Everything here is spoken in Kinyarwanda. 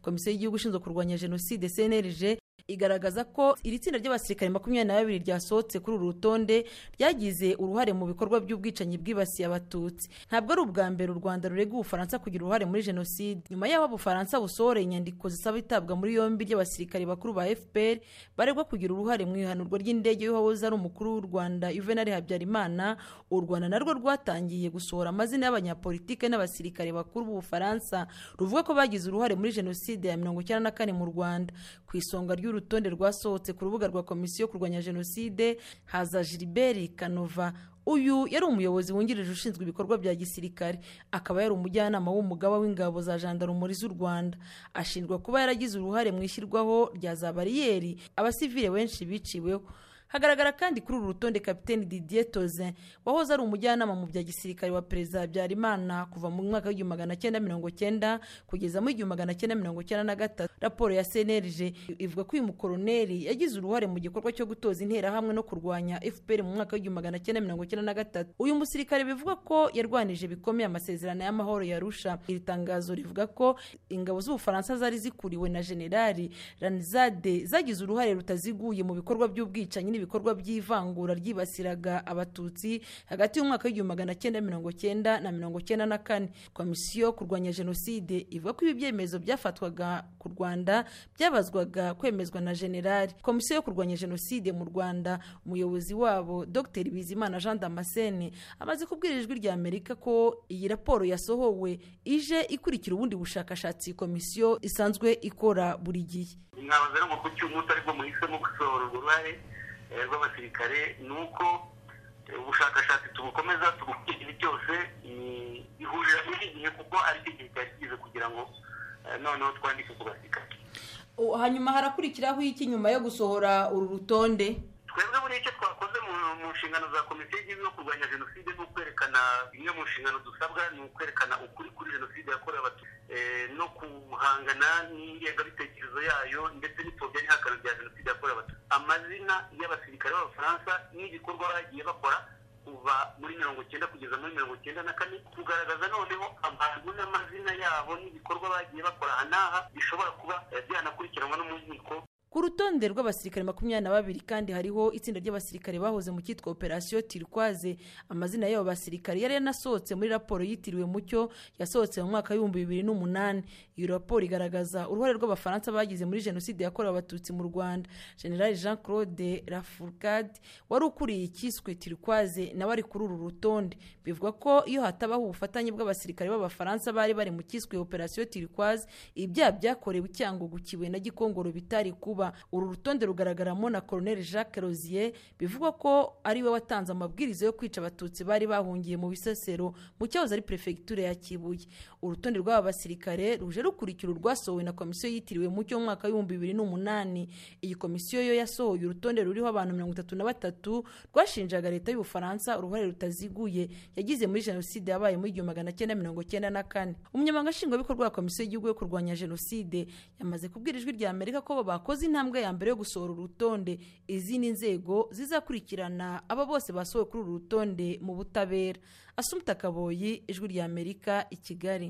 komisiyo y'igihugu ishinzwe kurwanya jenoside cnlg igaragaza ko iri tsinda ry'abasirikare makumyabiri na babiri ryasohotse kuri uru rutonde ryagize uruhare mu bikorwa by'ubwicanyi bwibasiye abatutsi ntabwo ari ubwa mbere u rwanda rurega ubufaransa kugira uruhare muri jenoside nyuma y'aho ubufaransa busohoreye inyandiko zisaba itabwa muri yombi ry'abasirikare bakuru ba fpr baregwa kugira uruhare mu ihanurwa ry'indege y'uwahoze ari umukuru w'u rwanda yuvenali habyarimana u rwanda narwo rwatangiye gusohora amazina y'abanyapolitike n'abasirikare bakuru b'ubufaransa ruvuga ko bagize uruhare muri jenoside ya mirongo icyenda na kane mu rwanda ku isonga ry'uru urutonde rwasohotse ku rubuga rwa komisiyo yo kurwanya jenoside haza gilbert kanova uyu yari umuyobozi wungirije ushinzwe ibikorwa bya gisirikare akaba yari umujyanama w'umugaba w'ingabo za jandarumuri z'u rwanda ashinjwa kuba yaragize uruhare mu ishyirwaho rya za bariyeri abasivile benshi biciweho hagaragara kandi kuri uru rutonde kapiteni didier tozin wahoze ari umujyanama mu bya gisirikare wa perezida habyarimana kuva mu mwaka w'igihumbi magana cyenda mirongo cyenda kugeza mu igihumbi magana cyenda mirongo cyenda na gatatu raporo ya cnlg ivuga ko uyu mukoroneri yagize uruhare mu gikorwa cyo gutoza interahamwe no kurwanya fpr mu mwaka w'igihumbi magana cyenda mirongo cyenda na gatatu uyu musirikare bivuga ko yarwanije bikomeye amasezerano y'amahoro ya rusha iri tangazo rivuga ko ingabo z'ubufaransa zari zikuriwe na generali ranizade zagize uruhare rutaziguye mu bikorwa by'ubwicanyi ibikorwa by'ivangura ryibasiraga abatutsi hagati y'umwaka w'igihumbi magana cyenda mirongo cyenda na mirongo cyenda na kane komisiyo kurwanya jenoside ivuga ko ibi byemezo byafatwaga ku rwanda byabazwaga kwemezwa na generali komisiyo yo kurwanya jenoside mu rwanda umuyobozi wabo dr bizimana jean damascene amaze kubwira ijwi rya amerika ko iyi raporo yasohowe ije ikurikira ubundi bushakashatsi komisiyo isanzwe ikora buri gihe inama ziri mu kucyumuta ariko muhisemo gusohora uruhare rw'abasirikare ni uko ubushakashatsi tubukomeza igihe cyose ihurira muri iki gihe kuko ari cyo gihe cyari kigize kugira ngo noneho twandike ku basirikare hanyuma harakurikiraho iki nyuma yo gusohora uru rutonde twebwe buriya icyo twakoze mu nshingano za komisiyo y'igihugu yo kurwanya jenoside ni ukwerekana imwe mu nshingano dusabwa ni ukwerekana ukuri kuri jenoside yakorewe abatutsi no guhangana n'ingengabitekerezo yayo ndetse n'ipfobya n'ihakana rya jenoside yakorewe abatutsi amazina y'abasirikare b'abafaransa n'igikorwa bagiye bakora kuva muri mirongo icyenda kugeza muri mirongo icyenda na kane kugaragaza noneho abantu n'amazina yabo n'ibikorwa bagiye bakora aha n'aha bishobora kuba byanakurikiranwa no mu nkiko ku rutonde rw'abasirikare makumyabiri na babiri kandi hariho itsinda ry'abasirikare bahoze mu cyitwa operasiyo tirikwaze amazina y'abo basirikare yari yanasohotse muri raporo yitiriwe mucyo yasohotse mu mwaka w'ibihumbi bibiri n'umunani iyo raporo igaragaza uruhare rw'abafaransa bagize muri jenoside yakorewe abatutsi mu rwanda general jean claude lafourcade wari ukuriye icyiswe tirikwaze nawe ari kuri uru rutonde bivuga ko iyo hatabaho ubufatanye bw'abasirikare b'abafaransa bari bari mu cyiswe operasiyo tirikwaze ibyaha byakorewe icyangugu kiwe na gikongoro bitari kuba uru rutonde rugaragaramo na koroneli jacques rozier bivugwa ko ari we watanze amabwiriza yo kwica abatutsi bari bahungiye mu bisesero mu cyahoze ari perefegitura ya kibuye urutonde rw'aba basirikare ruje rukurikira urwasohowe na komisiyo yitiriwe mu cyo mwaka w'ibihumbi bibiri n'umunani iyi komisiyo yo yasohoye urutonde ruriho abantu mirongo itatu na batatu rwashinjaga leta y'ubufaransa uruhare rutaziguye yagize muri jenoside yabaye muri igihumbi magana cyenda mirongo cyenda na kane umunyamabanga nshingwabikorwa wa komisiyo y'igihugu yo kurwanya jenoside yamaze kubwira ijwi rya amerika ko bakoze intambwe ya mbere yo gusohora urutonde izindi nzego zizakurikirana aba bose basohowe kuri uru rutonde mu butabera asumta kaboyi ijwi ry'amerika i kigali